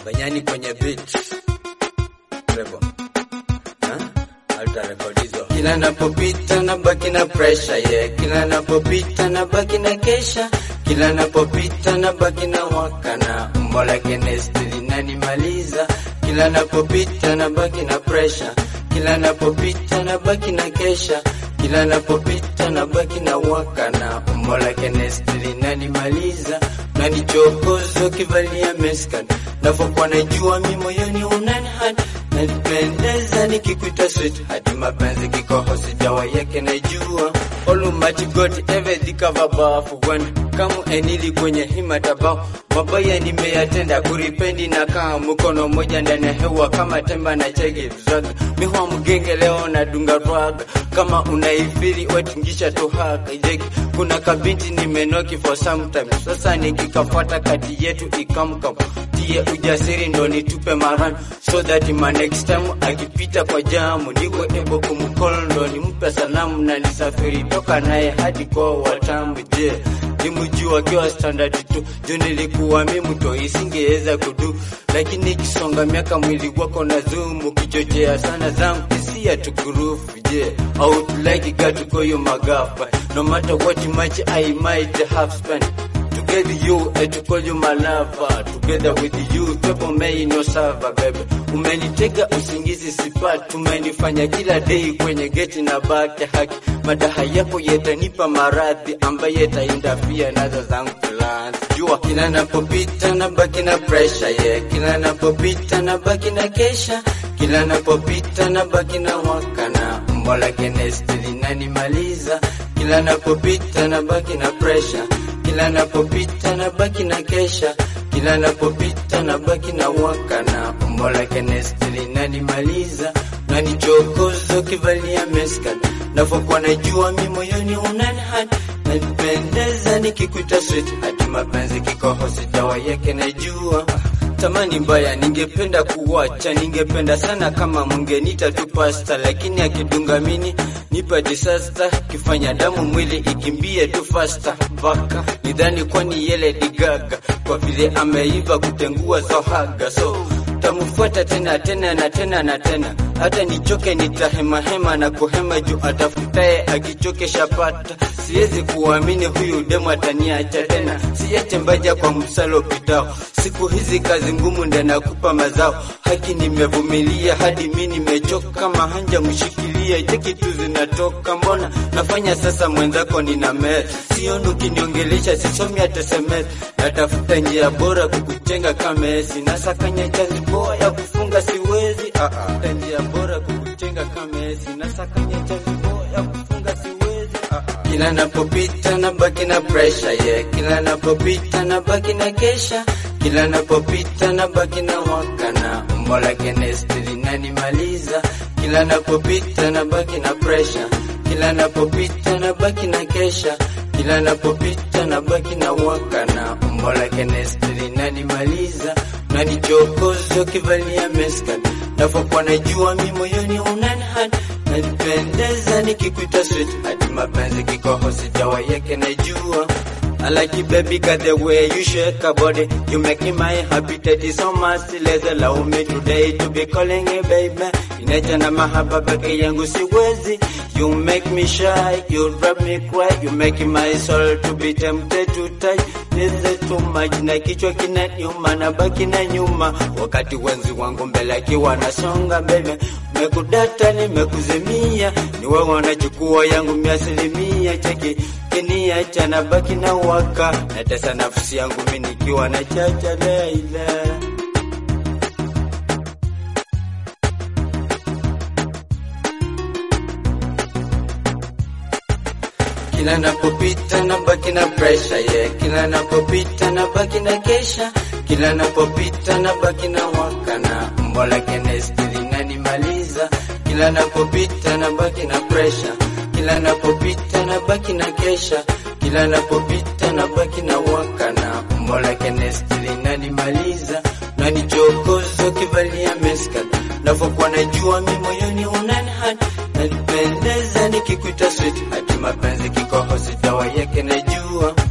Banyani kwenye beat. Rebo. Ha? Alta record hizo. Kila napopita na baki na pressure yeah. Kila napopita na baki na kesha. Kila napopita na baki na waka na umbo lake nesti linanimaliza. Kila napopita na baki na pressure. Kila napopita na baki na kesha. Kila napopita na baki na waka na umbo lake nesti linanimaliza. Nanichokozo kivalia meskan navokuwa najua mi moyoni unanihad nanipendeza nikikuita sweet hadi mapenzi kikoho sijawa yake najua olumachi got evedhikava bafu wen kamu enili kwenye himatabao mabaya nimeyatenda kuripendi na kaa mkono moja ndani ya hewa kama temba na chege zaga mihwa mgenge leo na dunga rwaga kama unaifiri wetingisha tuhaka jeki kuna kabinti nimenoki for sometime sasa nikikafuata kati yetu ikamkam tie ujasiri ndo nitupe maran so that my next time akipita kwa jamu niko ebo kumkol ndo nimpe salamu na nisafiri toka naye hadi kwa watamu je nimjua akiwa standard tu juu nilikuwa mi mto isingeweza kudu lakini ikisonga miaka mwili wako na zumu kichochea sana zangu hisia tukurufu je outlike gatukoyo magafa no matter what much I might have spent Together you and to call you my lover Together with you pepo mei no sava baby Umenitega usingizi sipati Umenifanya kila day kwenye geti na baki haki Madaha yako yatanipa maradhi ambaye yataindafia nazo zangu plans Jua kila napopita na baki na pressure yeah Kila napopita na baki na kesha Kila napopita na baki na wakana Umbo lake nesti linanimaliza Kila napopita na baki na pressure kila napopita na baki na kesha, kila napopita na baki na waka na umbo lake nesti linanimaliza, nanichokozo kivalia meskat, navokuwa najua mi moyoni unanihad nanipendeza nikikuita sweet, hadi mapenzi kikoho sijawa yake najua tamani mbaya, ningependa kuwacha, ningependa sana kama mungenita tu pasta, lakini akidunga mini nipa disaster, kifanya damu mwili ikimbie tu faster mpaka nidhani kwani yele digaga, kwa vile ameiva kutengua sohaga so tamfuata tena tena na tena na tena, hata nichoke nitahemahema na kuhema juu atafutaye akichoke shapata. Siwezi kuamini huyu demu ataniacha tena, siache mbaja kwa msalo pitao. Siku hizi kazi ngumu ndio nakupa mazao, haki nimevumilia hadi mi nimechoka, mahanja mshikilia cheki tu zinatoka, mbona nafanya sasa mwenzako nina met, sioni ukiniongelesha, sisomi hata SMS, natafuta njia bora kukuchenga kama esi, nasakanya chazi poa ya kufunga siwezi, ah ah, njia bora kukuchenga kama esi, nasakanya chazi poa ya kufunga siwezi, ah ah. Kila napopita na baki na pressure yeah, kila napopita na baki na kesha, kila napopita na baki na waka na umbo lake nesti linanimaliza, kila napopita na baki na pressure, kila napopita na baki na kesha, kila napopita na baki na waka na umbo lake nesti linanimaliza, nanichokozo kivalia meskat, navokuwa najua mi moyoni unanihad nanipendeza nikikuita sweet, hadi mapenzi kikoho sijawa yake najua I like you baby got the way you shake your body You make me my appetite is so much Let's allow me today to be calling you baby Inacha na mahaba peke yangu siwezi You make me shy, you drive me cry You make my soul to be tempted to touch This is too much na kichwa kinaniuma na baki na nyuma Wakati wenzi wangu mbele akiwa nasonga baby Mekudata nimekuzimia Ni wewe wanachukua yangu miasilimia cheki Kiniacha na baki na waka Natesa nafsi yangu mimi nikiwa na chacha Leila Kila napopita na baki na pressure yeah. Kila napopita na baki na kesha, kila napopita na baki na waka na umbo lake nesti linanimaliza. Kila napopita na baki na pressure, kila napopita na baki na kesha, kila napopita na baki na waka na umbo lake nesti linanimaliza. Nanichokozo kivalia meskat, navokuwa najua mi moyoni unanihad nanipendeza nikikuita sweet, hadi mapenzi kikoho sijawa yake najua